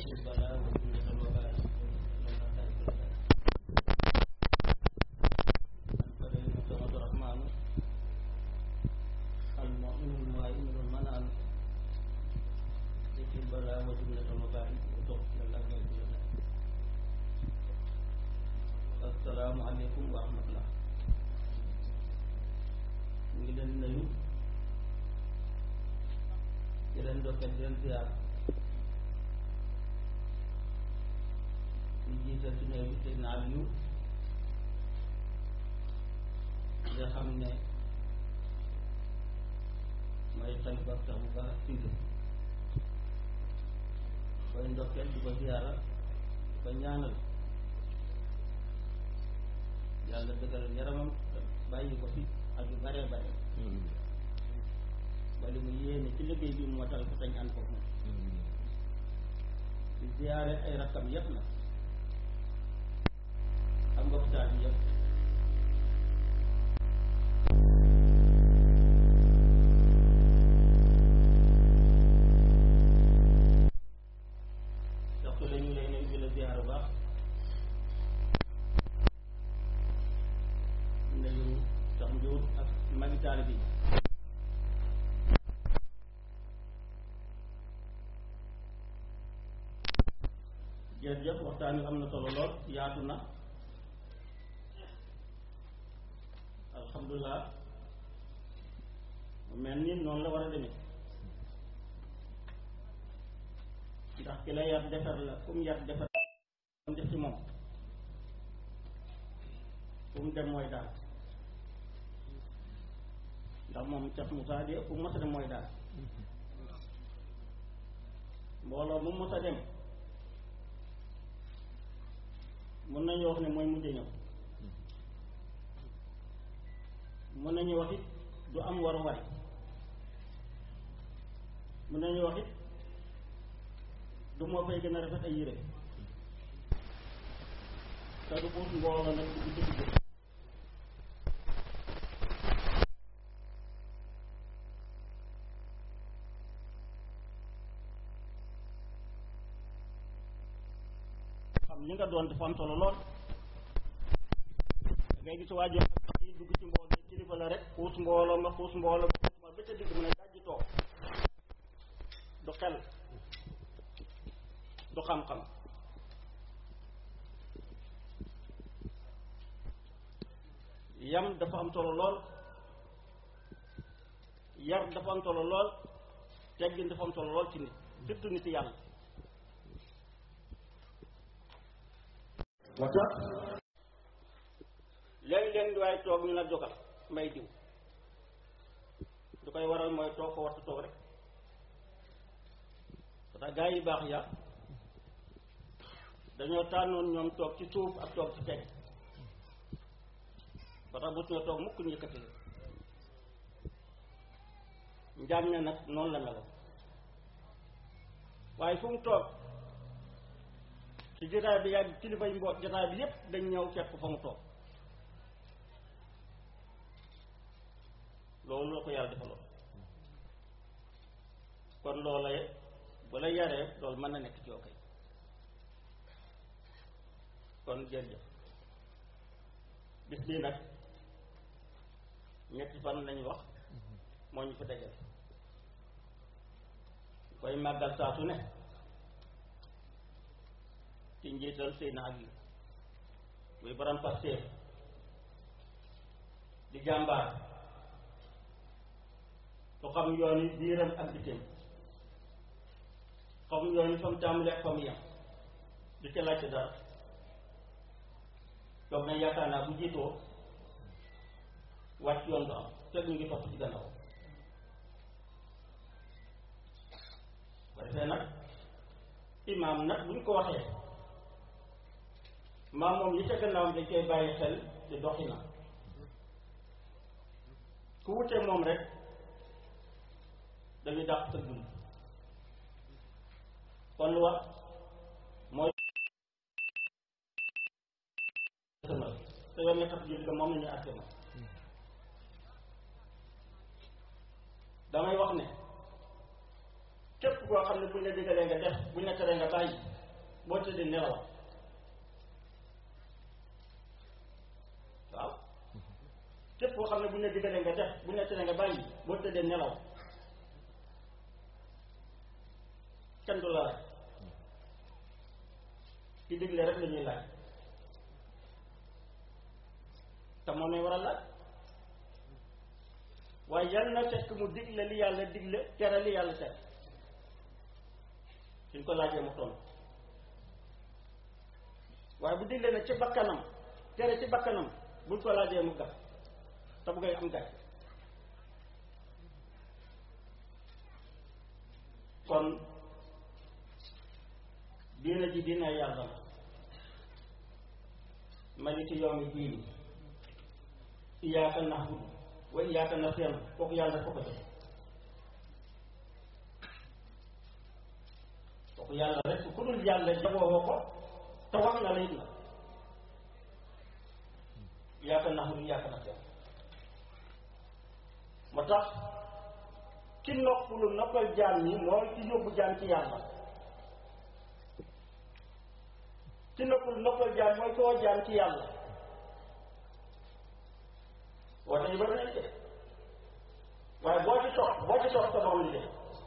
البلاء وجملة الوباء الكريم الصمد الرحمن المؤمن المهيمن المنان يكفي البلاء وجملة الوباء وتغفر الله ويغفر لنا السلام عليكم ورحمة الله ñu ngi leen nuyu di leen dokkeel di leen ziar di jiital ci néew bi Seydina Aliou nga xam ne mooy xalifa sax bu baax Siise koy ndokkeel di ko ziara di ko ñaanal yàlla dëggal yaramam bàyyi ko fi ak yu bare bare wala mu yéene ci liggéey bi mu matal ko tañ ànd ko moom di ziyaare ay rakkam yépp na ak mbokk taal bi yépp ndax su la ñu lay nuyu di la ziyaare baax nuyu sax njuut ak magi taal bi jërëjëf waxtaan wi am na solo lool yaatu na alhamdulilah mu mel ni noonu la war a demee ndax ki la yar defar la fu mu yar defar mu def ci moom fu mu dem mooy daal ndax moom Cheikh Moussa de fu mu mos a dem mooy daal mbooloo mu mos a dem mën nañu wax ne mooy mujj ñëw mën nañu wax it du am waruwaay mën nañu wax it du moo fay gën a rafet ay yére te du puus mbooloo nag dugg ci dugg xam li nga doon dafa am solo lool da ngay gis waajoo yi dugg ci mbooloo kilifa la rek xuus mbooloo nga xuus mbooloo nga xuus ma ba ca digg mu ne dajji toog du xel du xam-xam yam dafa am solo lool yar dafa am solo lool teggin dafa am solo lool ci nit surtout nit yàlla moo tax léegi-léegi di waaye toog ñu la jogal may diw du koy waral mooy toog ko warta toog rek parce que gaa yi baax ya dañoo tànnoon ñoom toog ci suuf ak toog ci teg parce que bu suñoo toog mukk ñu yëkkati la njaam ne nag noonu la meloon waaye fu mu toog ci jotaay bi yàgg kilifa yi mboot jotaay bi yépp dañ ñëw fekk fa mu toog loolu la ko yàlla defaloon kon loola bu la yaree loolu mën na nekk ci yow kay kon jërëjëf bis bii nag ñetti fan lañu wax moo ñu fa dajale koy màggal saa su ne ci njiital Seydina Ali muy borom Pastef di jàmbaar su xam yoon yi biiram ak bitim xam yoon yi fa mu tàmbalee ak fa mu yem du ca laajte dara toog na yaakaar naa bu jiitoo wàcc yoon du am fekk ñu ngi topp ci gannaaw ba defee nag imaam nag bu ñu ko waxee maam moom yi ca gannaawam dañ koy bàyyi xel di doxi na ku wutee moom rek dañuy dàq sa dund kon lu wax mooy sëmal te yow nga tax julli ko moom la ñuy àtte ma damay wax ne képp koo xam ne buñ la digalee nga def buñ la teree nga bàyyi boo tëddee nelaw waaw képp koo xam ne bu ñu la diggalee nga def bu ñu la tere nga bàyyi boo tëddee nelaw kenn du la rek ci digle rek la ñuy laaj te moom lañ war a laaj waaye yal na fekk mu digle li yàlla digle tere li yàlla tere suñ ko laajee mu toll waaye bu digle na ci bakkanam tere ci bakkanam buñ ko laajee mu gàtt te bu koy am gàtt kon diina ji diina yàlla la maliki yawmi diini iyyaka na'budu wa iyyaka nasta'in kooku yàlla ko ko joxe kooku yàlla rek ku dul yàlla jagoo ko te wax na la it na iyyaka na'budu iyyaka nasta'in moo tax ki noppalu noppal jaam ñi mooy ci yóbbu jaam ci yàlla ci noppalu noppal jaam mooy koo jaam ci yàlla woote ñu bëri nañ de waaye boo ci toog boo ci toog sa morom li de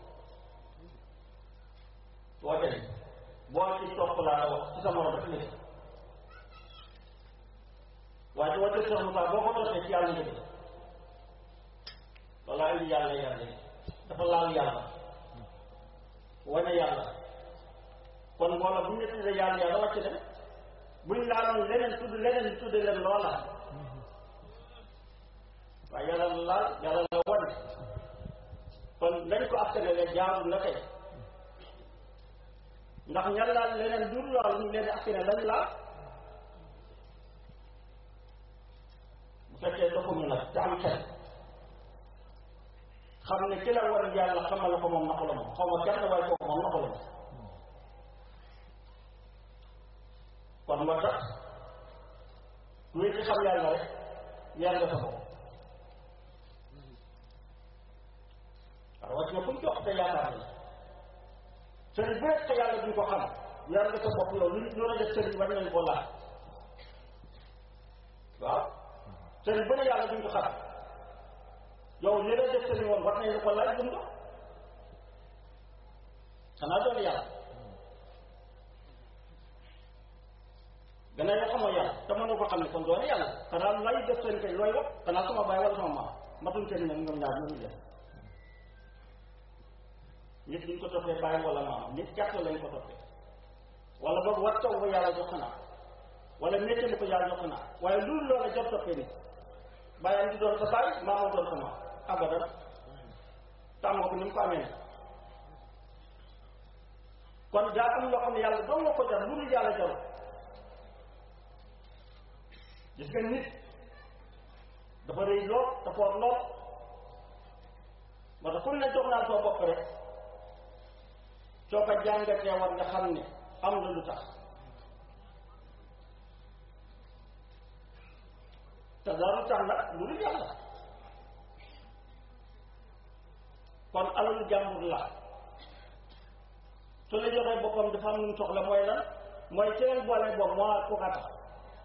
woote ni boo ci toog laa wax ci sa morom rek li de waaye ci woote soxna Moussa boo ko toogee ci yàlla nga de loolaa indi yàlla yàlla dafa laal yàlla wane yàlla kon mbooloo bu ñu tuddee yàlla yàlla wàcc dem buñ laaloon leneen tudd leneen ñu tudd leen loola waaye yàlla la laal yàlla la wane kon lañ ko askanale jaarul la kay ndax ña laal leneen du lool ñu leen askane lañ laal bu fekkee doxuñu nag te am xel xam ne ki la war yàlla xamal la ko moom naqu la moom xaw ma kenn waaye kooku moom naqu la moom kon moo tax kuy ci xam yàlla rek yar nga sa bopp waaw wàcc na fu mu jox te yaakaar la sëriñ bu nekk te yàlla duñ ko xam yar nga sa bopp yow lu lu la def sëriñ war nañ ko laaj waaw sëriñ bu ne yàlla duñ ko xam yow li la def sëriñ woon war nañ ko laaj dund xanaa doon yàlla gannaaw yoo xamoo yàlla te mënoo ko xam ne kon doon yàlla xanaa lay def sëriñ kay looy wax xanaa sama baay wala sama maam matuñ sëriñ moom ñoom ñaar ñoo def nit duñ ko toppee baay wala maam nit gàtt lañ ko toppee wala boog war taw ba yàlla jox xanaa wala métier mu ko yàlla jox xanaa waaye loolu loola jot toppee nit bàyyam di doon sa baay maamoo doon sa maam abadan tàmm ko ni mu ko amee kon daa am loo xam ne yàlla doon nga ko jar lu dul yàlla jarul gis nga nit dafa rëy lool te foor lool moo tax ku ne jox naa soo bopp rek soo ko jàngatee war nga xam ne am na lu tax te dara tax nag lu dul yàlla kon alalu jàmbur la su la joxee boppam dafa am lu mu soxla mooy lan mooy ci leen boole bopp moo ku ka tax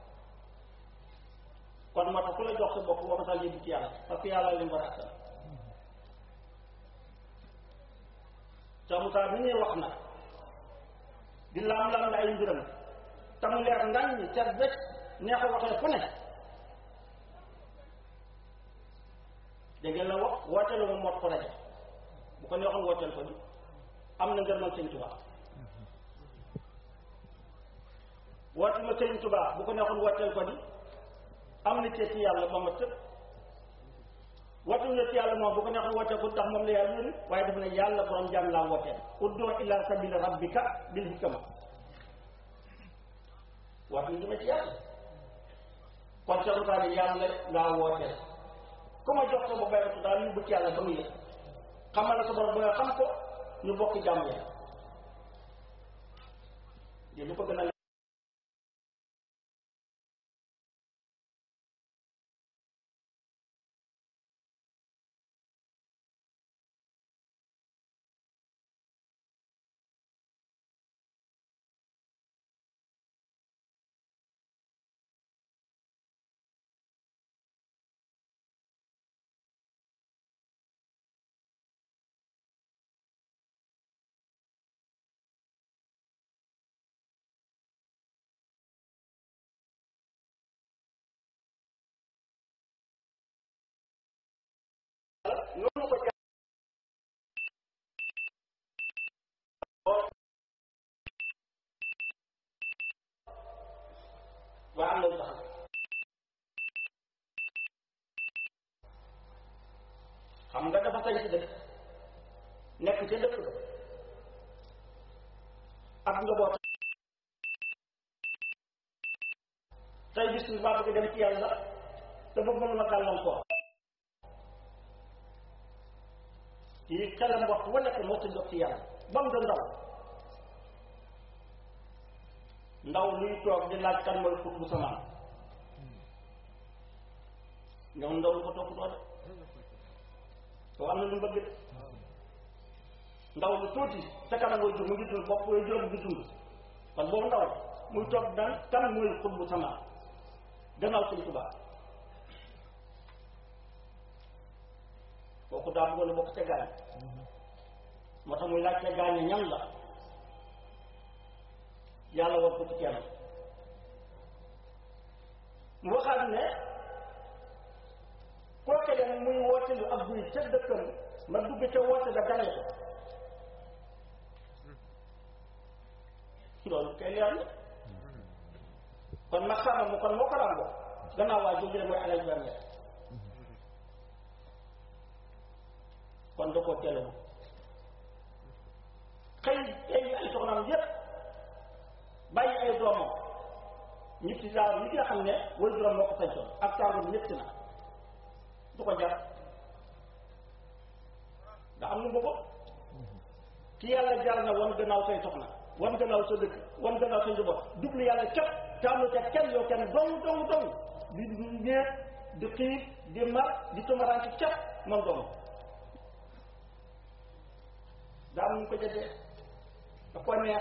kon moo tax ku la jox sa bopp war nga yóbbu ci yàlla parce que yàlla lim war a attan Cheikh Moussa bi ñuy wax na di laam-laam la ay mbiram te mu leer ngañ ñi ca wecc neex a waxee fu ne dégg ngeen la wax wooteelu ma mot ko rajo bu ko neexoon wooteel ko di am na ngërmal sëñ Tuubaa woote ma sëñ Tuubaa bu ko neexoon wooteel ko di am na cee ci yàlla ba ma tëb woote na ci yàlla moom bu ko neexoon wooteel ko ndax moom la yàlla yónni waaye daf ne yàlla borom jaam laa wooteel uddu ila sabili rabbika bil hikma woote na ci yàlla kon Cheikh Moussa ne yàlla laa wooteel ku ma jox ko ba bayratu daal ñu bëgg yàlla ba mu yëg xamal la sa borom ba nga xam ko ñu bokk jàmm ya lu ko gën a noonu ko jàng waa am na lu tax xam nga dafa sañ ci dëkk nekk ca dëkk ba ak njaboot tey bis bi maa bëgg dem ci yàlla te bëgg mënuma gàllankoor ci xelam waxtu wa nekk moo ta jox ci yàlla ba mu da ndaw ndaw luy toog di laaj kan mooy xut bu samaan ñoom ndaw lu ko topp doole soo am na lu mu bëgg de ndaw lu tuuti sa kanam mooy jur mu ngi dund bopp mooy juróom ngi dund kon boobu ndaw muy toog daan kan mooy xut bu samaan gannaaw suñ tubaab kooku daa bëggoon a bokk ca gaañ moo tax muy laaj ca gaañe ñan la yàlla war ko ci kenn mu waxaat ne kooke dem muy woote lu ab buy ca dëkkam ma dugg ca woote da gane ko loolu kay leer na kon ma xamal mu kon moo ko ràngoo gannaaw waa jóge mooy alal benn kon da koo teelal xëy ay ay soxnaam yépp bàyyi ay doomam ñi ci daaw ñi nga xam ne way juróom moo ko sañtoon ak tàngoor bi ñett na du ko jar ndax am nu bëgg ki yàlla jar na wan gannaaw say soxna wan gannaaw sa dëkk wan gannaaw sa njaboot jublu yàlla képp tàmlu ca kenn yow kenn dong dong dong di ñeet di xiif di mar di tumaraan ci képp moom dong daa am ñu ko jëndee da ko neex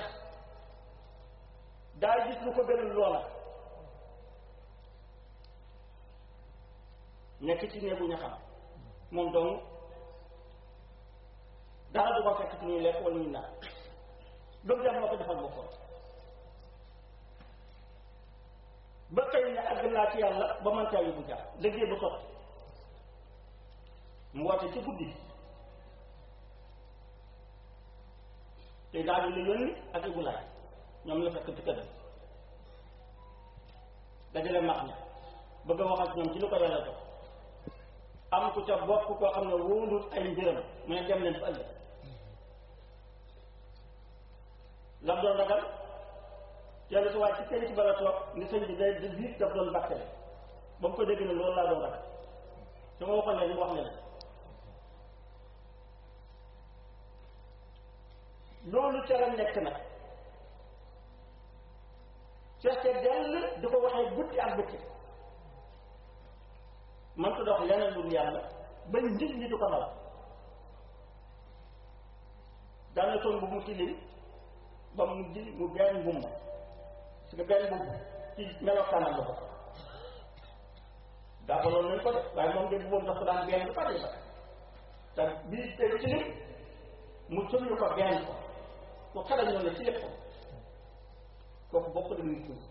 daa gis lu ko gënal loola nekk ci néegu ña xam moom dong dara du ko fekk ci ñuy lekk wala ñuy naan loolu dem moo ko defal boppam ba xëy ne àgg naa ci yàlla ba man caa yóbbu jaar liggéey ba sotti mu woote ci guddi te daal di la yónni ak ibulaay ñoom la fekk ci këram dajale mag ña bëgg a wax ak ñoom ci lu ko yàlla jox am ku ca bokk koo xam ne wóolul ay mbiram mu ne dem leen fa ëllëg lam doon ragal yàlla su waay ci kenn ci bala toog ni sëñ bi day di biir daf doon bàkkale ba mu ko dégg ne loolu laa doon ragal su ma waxoon leen mu wax leen loolu ca la nekk nag fekke dell di ko waxee guddi ak bëccëg man ko dox leneen lu yàlla ba nit ñi di ko daw daana toon bu mu tilim ba mu ji mu benn mbubb parce que benn mbubb ci melokaanam la ko daabaloon nañ ko de waaye moom de boobu dafa daan benn lu bari ba te bii tey ci lim mu sëñu ko benn ko ku xale ñoo ne ci lépp kooku bokk da muy tuub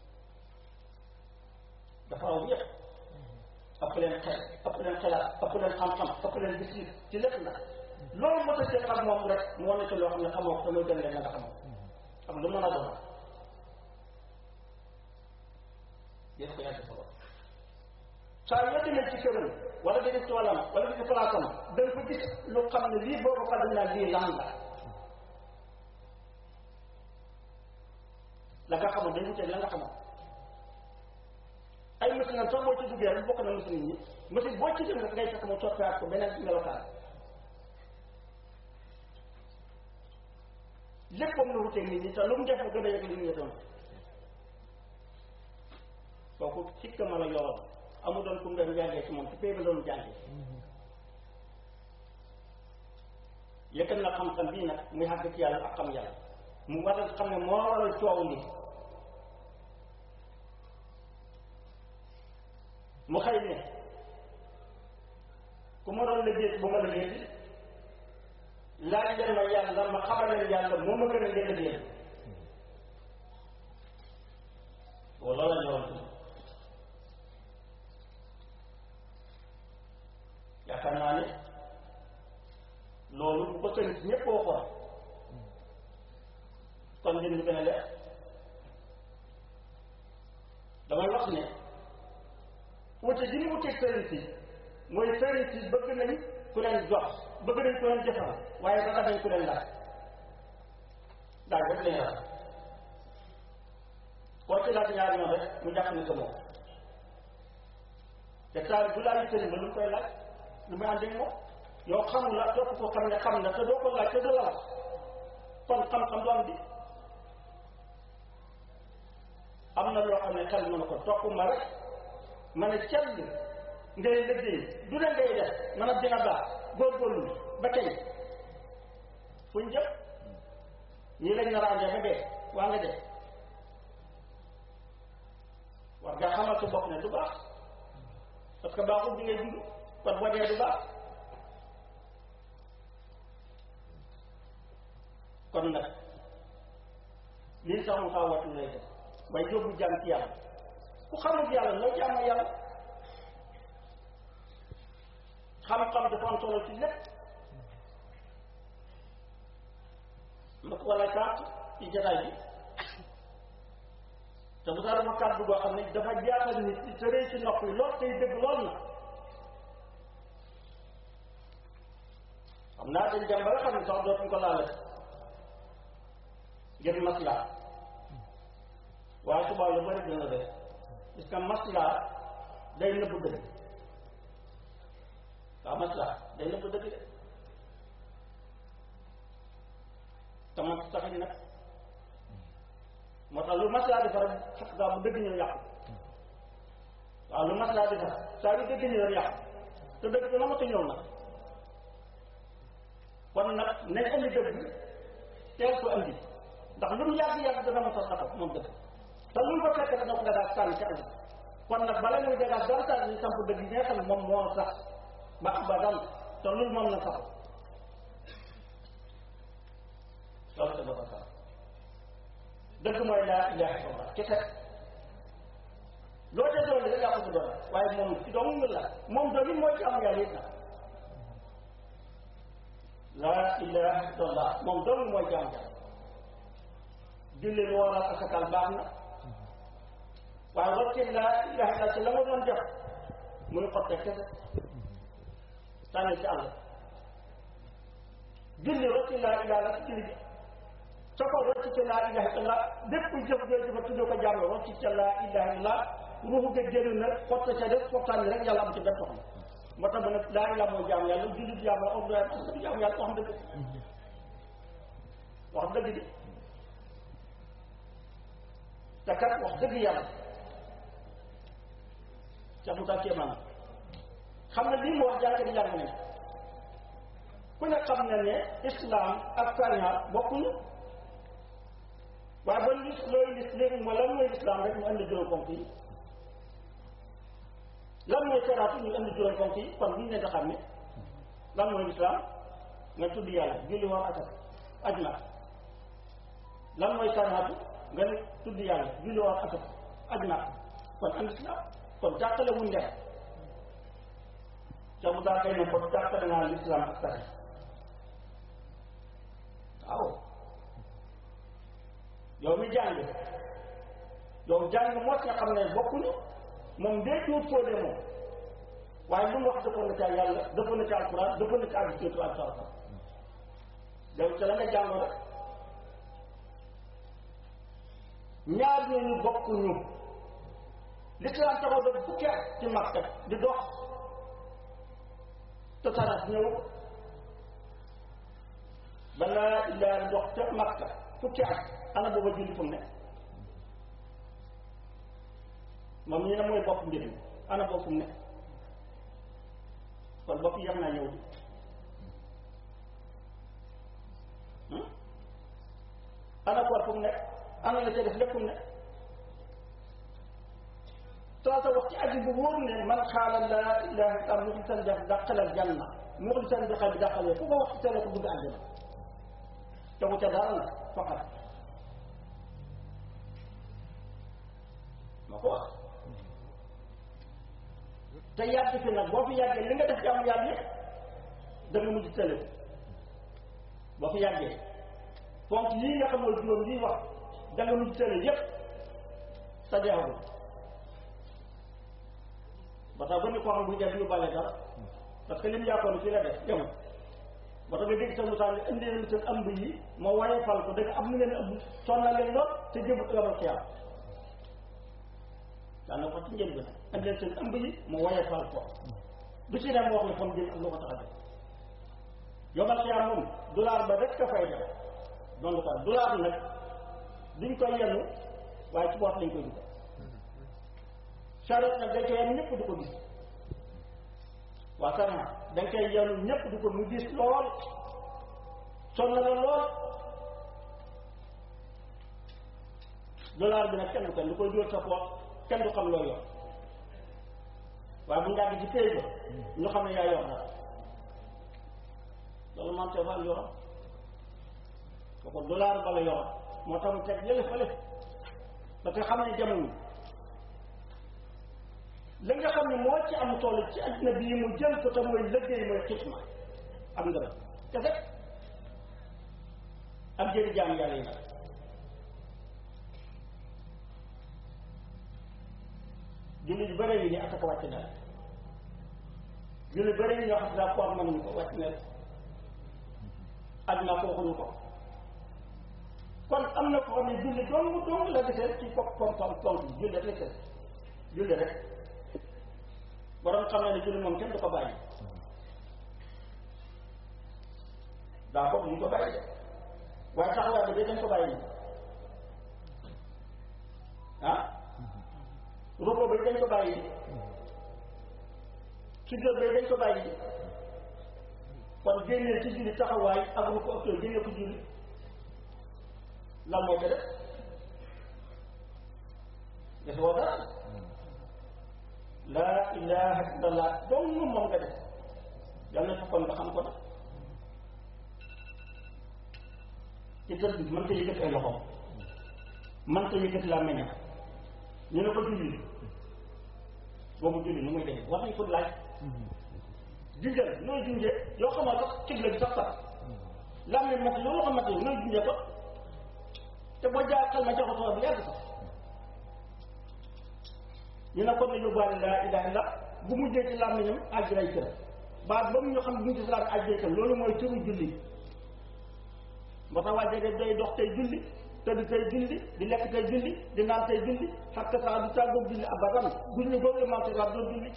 dafa raw yëpp ëpp leen xel ëpp leen xelaat ëpp leen xam-xam ëpp leen gis ci lépp nag loolu moo tax ak moom rek mu wane ci loo xam ne xamoo ko te mooy gën leen nga xamoo xam lu mën a doon yéen ko yàgg solo saa yoo demee ci këram wala nga gis ci wàllam wala nga gis ci palaasam da nga ko gis lu xam ne lii boo ko xam naa lii lan la la nga xamoon dañu teg la nga xamoon ay machine am sax boo ci duggee rek bokk na machine yi machine boo ci dem rek ngay fekk mu soppiwaat ko beneen melokaan léppam la wuteeg nit ñi te lu mu def mu gën a yëg li ñu doon kooku sikka ma la yoroon amu doon kum doon jàngee ci moom ci pay ba doon jàngee yëkkal na xam-xam bii nag muy xàgg ci yàlla ak xam yàlla mu war a xam ne moo waral coow li mu xëy ne ku ma doon liggéey bu ma liggéey laaj leen ma yàlla ma xamal leen yàlla moo ma gën a ngeen liggéey wala la ñëwoon yaakaar naa ne kon mbir mi gën a leer damay wax ne wute gi ñu wuteeg sëriñ si mooy sëriñ si bëgg nañ ku leen jox bëgg nañ ku leen jëfal waaye danga dañ ku leen laaj daal rek lañu rax koo ci laaj ñaari yoon rek mu jàpp ne gëmoo te taal bu laaj sëriñ ba lu mu koy laaj lu muy ànd ak moom yow xamul la topp ko xam ne xam na te doo ko laaj te du la wax kon xam-xam du am di am na loo xam ne xel mën ko topp ma rek ma ne cell ngay liggéey du ne ngay def man a dina baax góorgóorlu ba tey fuñ jëm ñii lañ nar a àndee ba dee waa nga dee war nga xamal sa bopp ne du baax parce que baaxul bi ngay dund kon boo dee du baax kon nag lii sax mu xaw watu lay def waaye yóbbu jàmm ci yàlla ku xamul yàlla loo jaamoo yàlla xam-xam dafa am solo ci lépp ma ko wala kaat ci jataay bi te bu dara ma kàddu goo xam ne dafa jaaxal nit ci tëree ci nopp yi lool tey dëgg lool na xam naa dañ dem ba nga xam ne sax dootuñ ko laale ngir maslaa waaye subaa lu bëri dina def parce que maslaa day nëbb dëgg waaw maslaa day nëbb dëgg de tama taxit nag moo tax lu maslaa defar fekk gaa bu dëgg ñëw yàqu waaw lu maslaa defar saa yu dëgg ñëw yàqu te dëgg dina mata ñëw nag kon nag nañ andi dëgg teel ko andi ndax lu mu yàgg-yàgg dana ma sa taxaw moom dëgg te lu mu ko fekk dana ko dagaa sànni ci àll kon nag bala muy dagaa dara sànni ñu samp dëgg yi nga xam ne moom moo sax ba abadan te loolu moom na sax loolu te dafa sax dëgg mooy laa ilaha illallah kese loo ca doon rek yaa ko ci doon waaye moom ci doomu la moom doon mooy ci am yàlla it nag laa ilaha illallah moom doon mooy ci am yàlla julli lu war a asakal baax na waaye wacce laa ilaha illa ci la nga doon def muy xotte kese sànni ci àll julli wacce laa ilaha la ci julli bi sa ko wacce ci laa ilaha illa bépp jëf jooy jëfa tuddoo ko jàmm wacce ci laa ilaha illa ruuxu ga génn na xotte ca def xottaan rek yàlla am ci benn soxla moo tax ba nag laa ilaha moo jaam yàlla julli di jaam la ordre parce que du jaam yàlla wax dëgg wax dëgg di te kat wax dëgg yàlla ca mu tax kéemaan xam ne lii mu wax jànk di jàng ne ku ne xam ne ne islam ak sariya bokkuñu waaye ba lis looy lis léegi mooy lan mooy islam rek mu indi juróom ponk yi lan mooy saraatu ñu indi juróom ponk yi kon bu ñu leen di xam ne lan mooy islam nga tudd yàlla julli woon ak aj na lan mooy sariatu nga ne tudd yàlla julli woon ak aj na kon am islam kon jàppale wuñ leen ca bu daa kay ne kon jàppale naa l'islam ak sari waaw yow mi jàng yow jàng mos nga xam ne bokkuñu moom dee tuut foo de moom waaye lu mu wax dëppoon na ci yàlla dëppoon na ci alquran dëppoon na ci àgg ci ak sarata yow ca la nga jàngoo rek ñaar ñooñu bokkuñu l'islam taxaw ba fukki at ci Makka di dox te sarat ñëw balaa ilaa dox ca Makka fukki at ana booba julli fu mu ne moom ñu ne mooy bopp mbir mi ana boobu fu mu ne kon bopp yem naa ñëw di ana koor fu mu ne ana la ca def lépp fu mu ne saa sa wax ci aji bu wóor ne man xaala laa ilaha illa muxlisan def dàqalal janna muxlisan bi xal bi dàqalee ku ko wax ci seen ko dugg àjjana tegu ca dara nag faqat moo ko wax te yàgg fi nag boo fi yàggee li nga def ci am yàlla yëpp da nga mujj tële boo fi yàggee ponk yii nga xam ne juróom yii wax jàng nu tële yépp sa jeexagul ba tax ba ni koo xam bu def yu bale dara parce que lim yàkkoon ci la def demul ba tax nga dégg sa mutaan ne indi leen seen ëmb yi ma waye fal ko dëgg am na ngeen ëmb sonna leen lool te jëbut yomal xiyaam daana ko ci njël bi nag indi leen seen ëmb yi ma waye fal ko du ci dem wax ne fam jëm ak lu ko tax a def yomal xiyaam moom dollar ba rek ka fay def donc quoi dollar nag duñ koy yenu waaye ci boot lañ koy dugal charette nag dañ koy yenu ñëpp du ko gis waa sarna dañ koy yenu ñëpp du ko mu gis lool sonn la lool dollar bi nag kenn du ko lu koy dóor sa poot kenn du xam loo yor waaye bu njàgg ci téy ba ñu xam ne yaa yor dara loolu man te fal yoroon kooku dollar bala yoroon moo tax mu teg yële fële parce que xam ne jamono la nga xam ne moo ci am tool ci adduna bii mu jël ko te mooy liggéey mooy xitma am nga la kese ak jëri jaam yàlla yi nag julli yu bëre yi ni asaka wàcc na julli bëre yi ñoo xam daa koor mënuñu ko wàcc na aj naa ko waxuñu ko kon am na ko xam ne julli dong dong la desee ci pop pom pom pom julli rek la desee julli rek borom xam ne ne julli moom kenn du ko bàyyi daa ko ñu ko bàyyi de waaye taxawaay bi dañ ko bàyyi ah ruko bi dañ ko bàyyi sujjóot bi dañ ko bàyyi kon génneel ci julli taxawaay ak ruko ak yooyu génne ko julli lan moo ko def defoo dara laa ilaha illallah dong moom nga def yal na fekkoon nga xam ko nag ci tëdd bi mën ta yëkkati ay loxoom mën ta yëkkati laa meñña ñu ne ko julli boobu julli nu muy def wax nañ ko laaj junjal nooy junjee yoo xamal sax xibla bi sax sax lam ne mat loolu xamante nooy junjee ko te boo jaar xel ma joxatoo bu yàgg sax ñu ne kon ne yóbbaale laa ilaha illa bu mujjee ci làmmiñam àjjiray kër baat ba mu ñu xam bu mu ci salaat àjjiray kër loolu mooy turu julli moo tax waa jege day dox tey julli tëdd tey julli di lekk tey julli di naan tey julli xakk saa du tàggoog julli abadan julli boobu la maam sa doon julli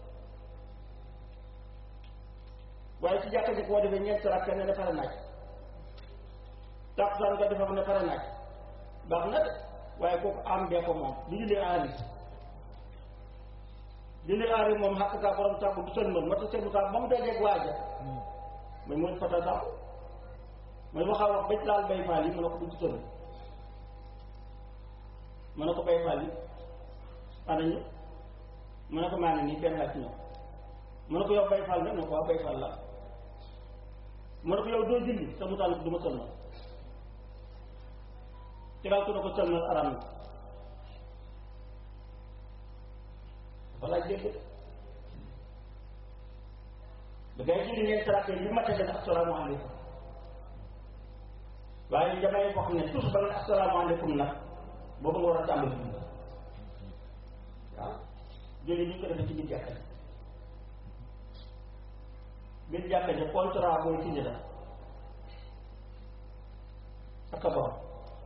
waaye ci jàkka ji koo defee ñeenti rakka ne ne pare naaj tàkkusaan nga defa ne pare naaj baax na de waaye kooku am bee ko moom du julli aari julli aari moom xàq saa borom sàmm du sën mën ma ta seen saa ba mu dajeeg waaja mooy mooy fata sàmm mooy waxaa wax ba laal bay faal yi mu ne ko du sën mu ne ko bay faal yi ana ñu mu ne ko maa ngi nii kenn laaj ci ñoom mu ne ko yow bay faal nga mu ne ko waaw bay faal la mu ne ko yow doo julli sa mu tànn du ma sën ma ci daal ko sëlmal aram na dafa laaj dégg da ngay julli ñeent rakk yi mate dana asalaamaaleykum waaye jamay boo xam ne tous ba nga asalaamaaleykum nag boobu nga war a tàmbali dund waaw julli ñu ko defee ci biir jàkka ji biir jàkka ji contrat booy signé la ak a borom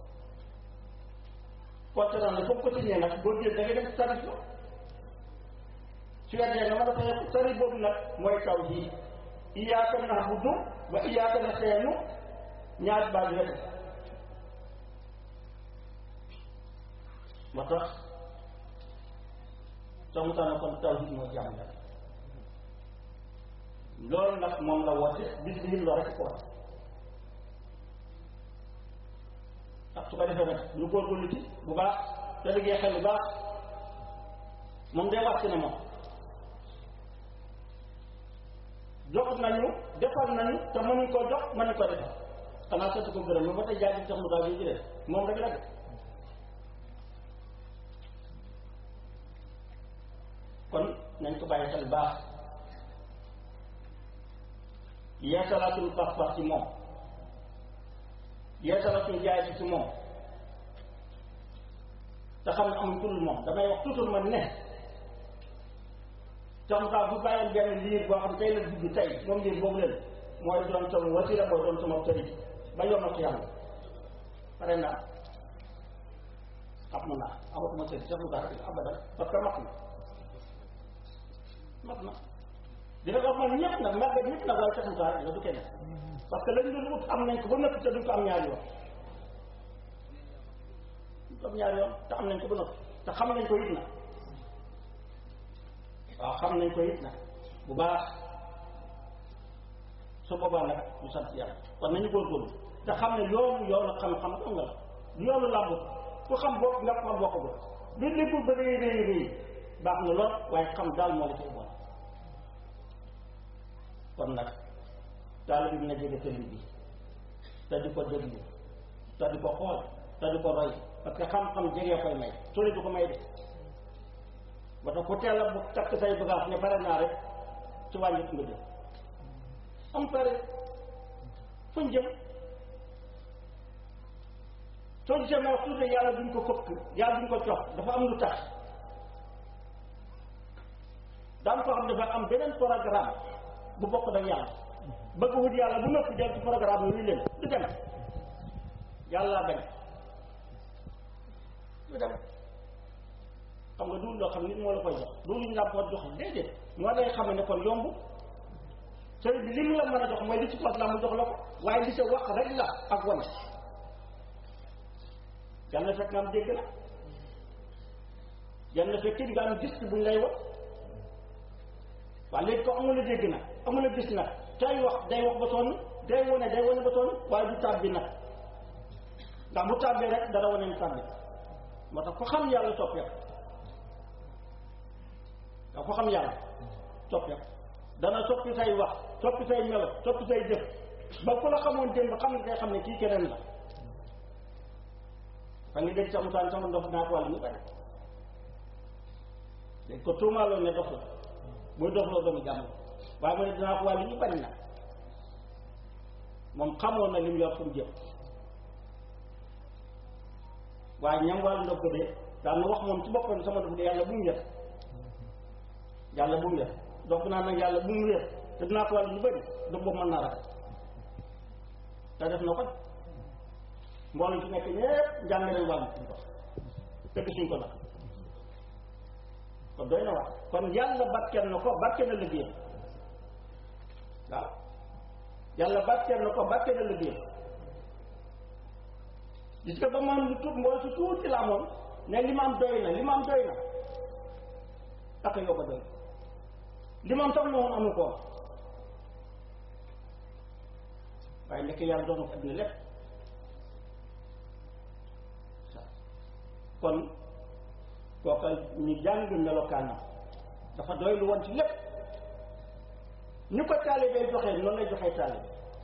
contrat la foofu ko signé nag boo jël da ngay dem service ba su weddee nga mën a fay sari boobu nag mooy taw jii iyaaka na'budu wa iyaaka nasta'iin ñaar baat wet moo tax soo mu tànn kon taw jii mooy jàmm yàlla loolu nag moom la woote bis bi loo rek ko war ak su ko defee nag ñu góorgóorlu ci bu baax te liggéey xel bu baax moom day wàcc na moom jox nañu defal nañu te mënuñ koo jox mënuñ ko defal xanaa sant ko gërëm ba tey jaajëf sax mu daal di jëlee moom rek la de kon nañ ko bàyyi xel baax yeesalaatul pas-pas ci moom yeesala suñu jaay ci si moom te xam ne amuñ turul moom damay wax toujours man ne tax saa bu bàyyoon benn liir boo xam tey la dugg tey moom liir boobu leen mooy doon sama wasila mooy doon sama sëriñ ba yomal ko yàlla pare naa xam naa amatuma sëriñ sax lu baax abadan parce que mat na mat na dina ko man ñëpp nag màggat ñëpp nag waaye sax lu la du kenn parce que lañ doon wut am nañ ko ba nëpp te duñ ko am ñaari yoon duñ ko am ñaari yoon te am nañ ko ba nëpp te xam nañ ko it na waaw xam nañ ko it nag bu baax su boobaa nag ñu sant yàlla kon nañu góorgóorlu te xam ne yoonu yoonu xam-xam xam nga la yoonu làmb ku xam bopp nga xam bokk ko bi lépp ba rëy rëy rëy baax na lool waaye xam daal moo la ci bon kon nag taalibe bi na jege sëriñ bi te di ko déglu te di ko xool te di ko roy parce que xam-xam jegee koy may sori du ko may de ba tax ku teel a bu takk say bagage ne pare naa rek ci wàññi nga jëm am pare fuñ jëm soo gisee ma wax tuuti yàlla duñ ko këpp yàlla duñ ko jox dafa am lu tax daan ko xam dafa am beneen programme bu bokk da yàlla bëgg wut yàlla bu noppi del ci programme yi leen du dem yàlla bañ du dem xam nga duul loo xam nit moo la koy jox duul ñu laa ko jox déedéet moo lay xam ne kon yomb sëriñ bi li mu la mën a jox mooy li ci fas la mu jox la ko waaye li sa wax rek la ak wane yàlla fekk nga am dégg la yàlla fekk nga am gis buñ lay wax waaye léegi ko amul a dégg nag amul a gis nag tey wax day wax ba sonn day wane day wane ba sonn waaye du tàbbi nag ndax bu tàbbee rek dara wane ni tàbbi moo tax ko xam yàlla soppeeku da ko xam yàlla soppeeku dana soppi say wax soppi say melo soppi say jëf ba ku la xamoon démb xam ne day xam ne kii keneen la fa nga dégg sa musaan sama ndox naa ko wàll ñu bari dañ ko tuumaaloon ne dox la muy dox la doomu jàmm waaye mu ne dinaa ko wàll ñu bari na moom xamoon na li mu yor fu mu jëm waaye ñam wàllu ndox ko de daan na wax moom ci boppam sama dox de yàlla bu mu yër yàlla bu mu yër dox naa nag yàlla bu mu yër te dinaa ko wàll ñu bari dox boobu mën naa rafet te def na ko mbooloo ci nekk ñëpp njàng leen wàllu suñ ko te gisuñ ko nag kon doy na wax kon yàlla barkeel na ko barkeel na liggéeyam waaw yàlla barkeel na ko barkeel na liggéeyam gis nga ba man lu tuut mbooloo si tuuti la amoon ne li ma am doy na li ma am doy na ak yow ko doy li ma am sax na woon amu ko waaye nekk yàlla doon na ko adduna lépp kon kooka ñu jàng melokaanam dafa doy lu woon ci lépp ni ko taalibee joxee noonu lay joxee taalibe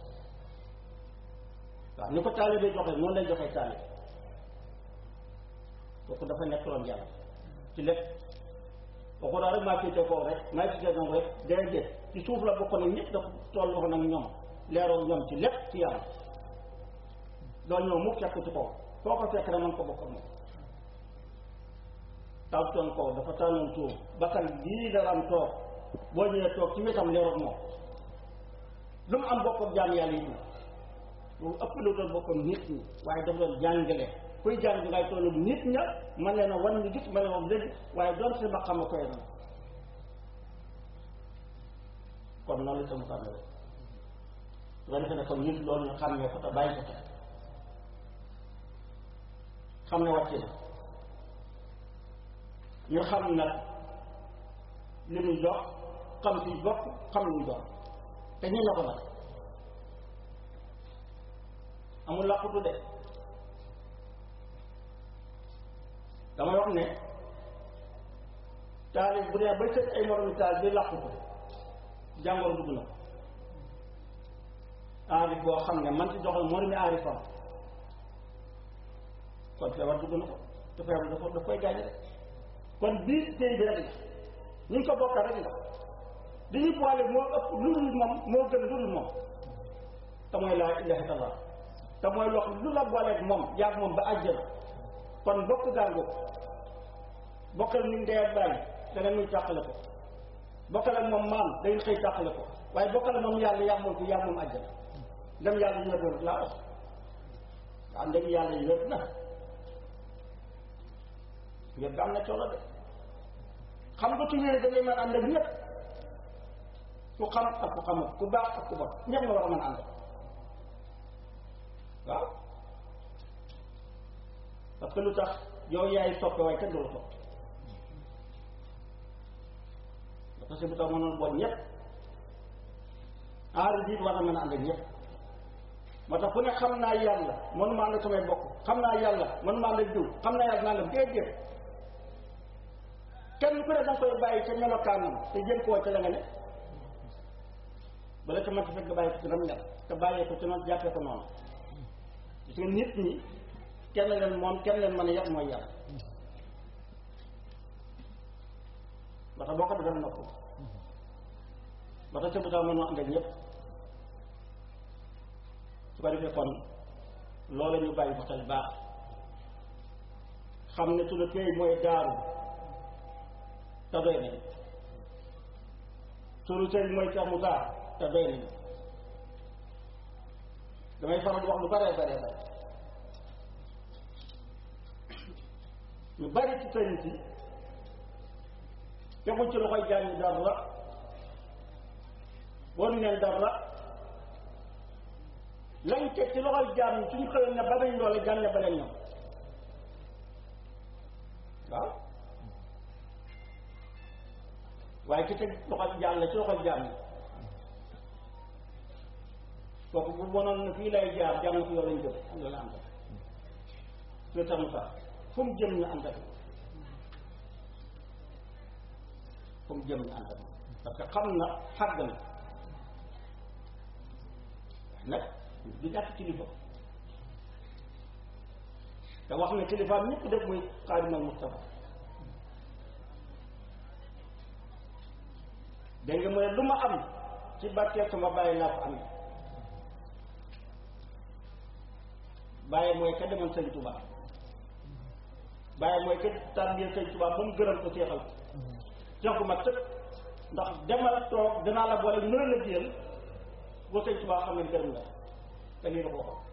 waaw ni ko taalibee joxee noonu lay joxee taalibe kooku dafa nekk loon yàlla ci lépp kooku daal rek maa féete kaw rek maa féete kaw rek déedéet ci suuf la bokk nag ñëpp dafa toll wax nag ñoom leeroo ñoom ci lépp ci yàlla doo ñëw mu fekk ci kaw foo ko fekk rek mën ko bokk ak moom tawtoon kaw dafa tànnoon tuum bakkan bii daraam toog boo ñëwee toog ci wetam leeroog moom lu mu am bokkam jaam yàlla yi lu ëpp lu doon bokkam nit ñi waaye dafa doon jàngale kuy jàng ngay tollu nit ña man leen a wan ñu gis ma ne moom léegi waaye doon si ba xam a koy na kon noonu la sama tànnale su ko defee ne kon nit loolu ñu xàmmee ko te bàyyi ko te xam ne wàcce na ñu xam nag li ñu jox xam fi bokk xam lu ñu jox te ñu na ko nag amul làqutu de damay wax ne taalib bu dee ba tëj ay moromi taal bi làqu ko jàngoro dugg na aarif boo xam ne man ci doxal moromi aarifam kon feebar dugg na ko te feebar dafa daf koy gaañ rek kon biir tey bi rek la ñu ngi ko bokka rek la li ñu boole moo ëpp lu dul moom moo gën lu dul moom te mooy laa ilaha illallah te mooy loo xam lu la booleeg moom yaag moom ba àjjana kon bokk gàngu bokkal ni ndey ak bàyyi dana muy tàqale ko bokkal ak moom maam dañu xëy tàqale ko waaye bokkal ak moom yàlla yaag moom fi yaag moom àjjana ndem yàlla ñu doon laa wax waaw ndem yàlla yi wér na wér ga am na coono de xam nga tu wér da ngay mën ànd ak ñëpp ku xam ak ku xamul ku baax ak ku bon ñëpp nga war a mën ànd waaw parce que lu tax yow yaay soppe waaye kenn du la topp parce que bu tax mënoon bon ñëpp aari biit war na mën a ànd ak ñëpp moo tax ku ne xam naa yàlla mënuma ànd ak samay bokk xam naa yàlla mënuma ànd ak diw xam naa yàlla nangam déedéet kenn ku ne danga koy bàyyi ca melokaanam te jëm koo ca la nga ne bala ca man fekk nga bàyyi ko ci nam mel te bàyyee ko ci noonu jàppee ko noonu gis nga nit ñi kenn leen moom kenn leen mën a yàq mooy yàlla ba tax boo ko defee nopp ba tax ca bu tax mënoo ànd ak ñëpp su ko defee kon loolu ñu bàyyi ko xel baax xam ne su la tey mooy daaru te doy nañu sunu sëriñ mooy Cheikh Moussa te doy nañu damay faral di wax lu bare bare bare ñu bari ci sëriñ si teguñ ci loxoy jaam ñi dara won neen dara lañ teg ci loxoy jaam ñi suñu xëyoon ne ba nañ loole jaam ne ba leen ñoom waaw waaye ki teg loxoy jaam la ci loxoy jaam ñi kooku bu bonoon na fii lay jaar jaam na ko yow lañ jëm am la am su tax mu sax fu mu jëm ñu ànd ak fu mu jëm ñu ànd ak parce que xam na xàgg na nag du ñàkk kilifa te wax ne kilifaam ñëpp def muy xaadimal Mustafa dégg nga mu ne lu ma am ci barkeel sama bàyyi laa ko am bàyyi mooy ka demoon sëñ Tuubaa bàyyi mooy ka tàmbali sëñ Tuubaa ba mu gërëm ko seexal ko seex gu mat sëkk ndax demal toog danaa la boole mën a la jiyal boo sëñ Tuubaa xam ne gërëm la te lii la ko waxoon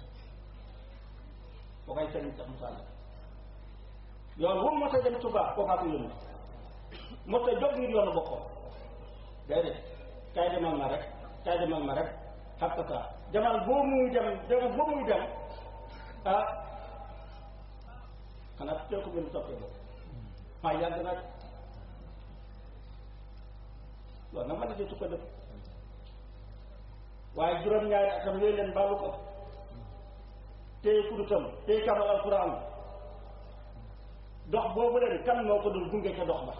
boo koy sëriñ sax Musaa la yoon wu mos a dem Tuubaa kookaa ko yónni mos a jóg ngir yoonu boppam déedéet kaay demal ma rek kaay demal ma rek xam ko saa demal boo muy dem demal boo muy dem ah xanaa teel ko gën soppee boobu maa yàgg nag loolu nag ma ne su ko def waaye juróom-ñaari atam yooyu leen baalu ko téye kudutam téye kamal alquran dox boobu leen kan moo ko dul gunge ca dox ba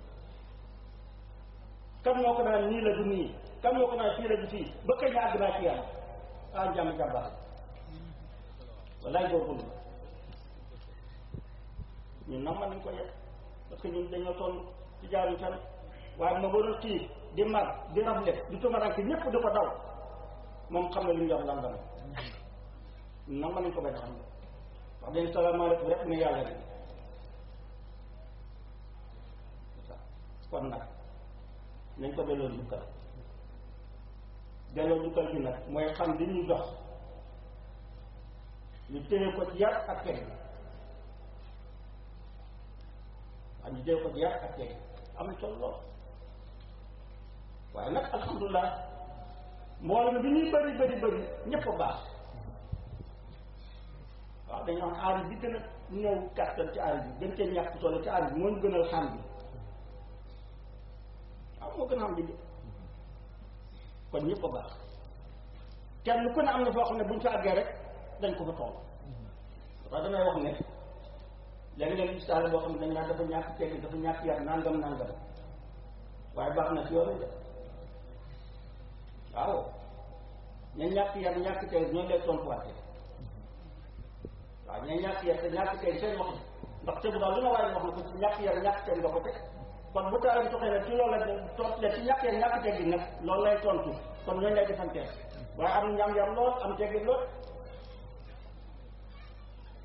kan moo ko naan nii la du nii kan moo ko naan fii la du fii ba kañ àgg naa ci yàlla ah jàmm jàmbaar wallaay góorgóorlu ñun nag mën nañ ko yegg parce que ñun dañoo toll ci jaaruñ fenn waaye ma waroon xiif di mar di rafle di tumaranke ñëpp di ko daw moom xam ne li mu yor lan la ñun nag mën nañ ko bañ a xam ne wax dañ salaamaaleykum rek ne yàlla di kon nag nañ ko delloo njukkal delloo njukkal bi nag mooy xam li ñuy dox ñu téye ko ci yar ak teg waaw ñu téye ko ci yar ak teg am na solo lool waaye nag alhamdulilah mboolem bi ñuy bëri bëri bëri ñëpp a baax waaw dañoo xam aar bi gën a ñëw kàttan ci aar bi gën cee ñàkk solo ci aar bi moo ñu gënal xam bi waaw moo gën a xam bi kon ñëpp a baax kenn ku ne am na foo xam ne buñ fa àggee rek dañ ko fa toll waaw damay wax ne léegi leen misaal boo xam ne dañ naan dafa ñàkk tegg dafa ñàkk yar nangam nangam waaye baax na ci yoonu de waaw ña ñàkk yar ñàkk tegg ñoo lay tontuwaatee waaw ña ñàkk yar te ñàkk tegg seen wax ndax te bu daal lu ma waaye wax na ko ci ñàkk yar ñàkk tegg nga ko teg kon bu taaram soxee ne ci loolu la tontu la ci ñàkk yar ñàkk tegg nag loolu lay tontu kon ñooñu lay defanteel waaye am ñam yar lool am tegg lool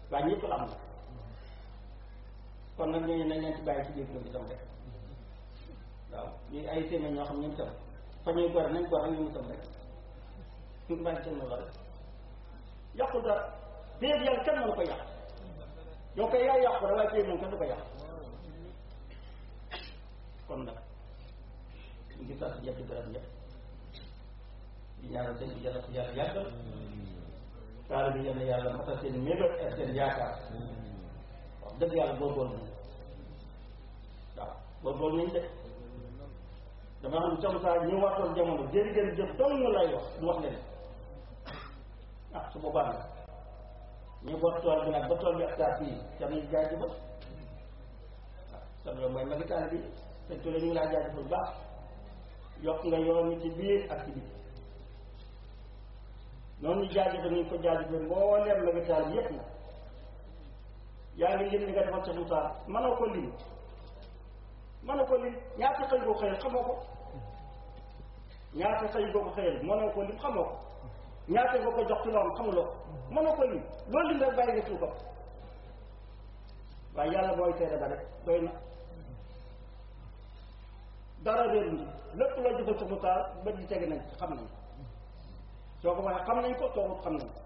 waaye ñëpp la am na kon nag ñooñu nañ leen ci bàyyi ci biir ñoom itam rek waaw ñuy ay séeméer ñoo xam ñoom itam fa ñuy gore nañ gore ñoom itam rek ñu bàyyi seen la rek yàqu dara déet yàlla kenn mënu ko yàq yow kay yaa yàqu rek waaye téye moom kenn du ko yàq kon nag ñu ngi sant ñëpp di gërëm ñëpp di ñaanal seen bi yàlla ko yàlla yàggal taal bi yàlla yàlla matal seen mébét ak seen yaakaar wax dëgg yàlla góorgóorlu nañ waaw góorgóorlu nañ de dama xam ne comme ça ñu waxtoon jamono jëri gën jëf dong lay wax du wax leen ah su boobaa nag ñu bot tool bi nag ba tool bi ak saa fii jam nañ jaajëfal waaw sam yow mooy magi taal bi sëñ Touré ñu ngi laa jaajëfal bu baax yokk nga yoon wi ci biir ak ci biir noonu ñu jaajëfal ñu ko jaajëfal mbooleem magi taal bi yépp nag yaa ngi lim li nga defal sa Moussa mënoo ko lim mënoo ko lim ñaata xëy boo xëyal xamoo ko ñaata xëy boo ko xëyal mënoo ko lim xamoo ko ñaata nga ko jox ci loolu xamuloo ko mënoo ko lim loolu lim rek bàyyi nga suukam waaye yàlla mooy seede ba rek doy na dara réer ni lépp loo jëfal sa Moussa bët di tege nañ xam nañ soo ko waxee xam nañ ko soo xam nañ ko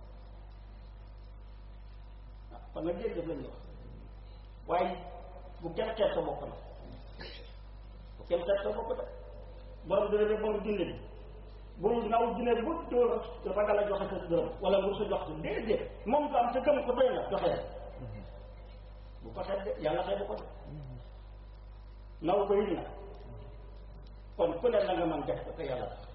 kon nag jërëjëf lañuy wax waaye bu kenn xeet sa bopp na bu kenn xeet sa bopp de borom dina ne borom junne bi bul naw junne bu dóor ragal a joxe sa dërëm wala nga sa jox sa déedéet moom ko am te gëm ko doy na joxe bu ko xeet de yàlla xeet bu ko de naw ko yit na kon ku ne la nga mën def ko te yàlla tax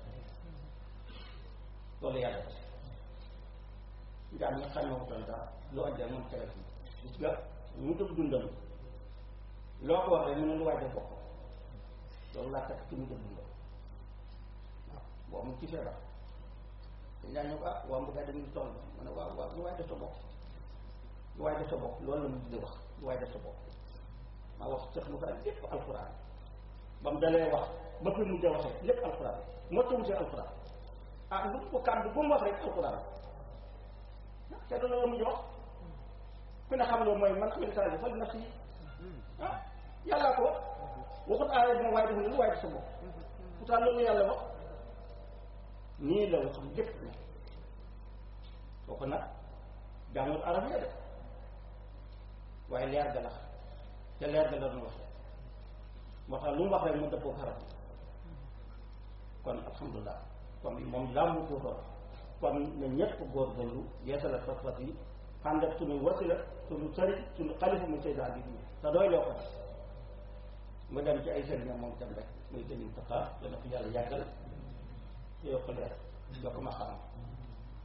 loolu yàlla tax njaam nga xam ne wutal daal lu andi moom tere fi gis nga mu dëgg dundam loo ko wax rek mu ne lu waay def bokk loolu laa takk ci mu dëgg dundam waaw boo mu ci feebar dañ daan ñëw ah waa mbuggaa dem ngi toll mu ne waaw waaw lu waay def sa bopp lu waay def sa bopp loolu la mu di wax lu waay def sa bopp maa wax sëx lu fa lépp alxuraan ba mu dalee wax ba fi mujjee waxee lépp alxuraan moo tawutee alxuraan ah lu ko kàddu bu mu wax rek alxuraan te loolu la mujj wax ku ne xam loolu mooy man amil saa fal nafsi ah yàllaa ko wax waxut aaya bi moom waaye def ne lu waaye def sa bopp pourtant loolu yàlla wax nii la wax lépp ne kooku nag jàngul arab ya de waaye leer ga la te leer ga la doon wax moo tax lu mu wax rek mu dëppoo xarab kon alhamdulilah kon moom laa mu ko kon na ñëpp góorgóorlu yeesala fas-fas yi ànd ak suñu wasila suñu sëriñ suñu xalifa muy Seydou Habib yi te doy loo ko def mu dem ci ay sëriñam moom tam rek muy sëriñ Tafa dana ko yàlla yàggal te yokk leer yokk ma xam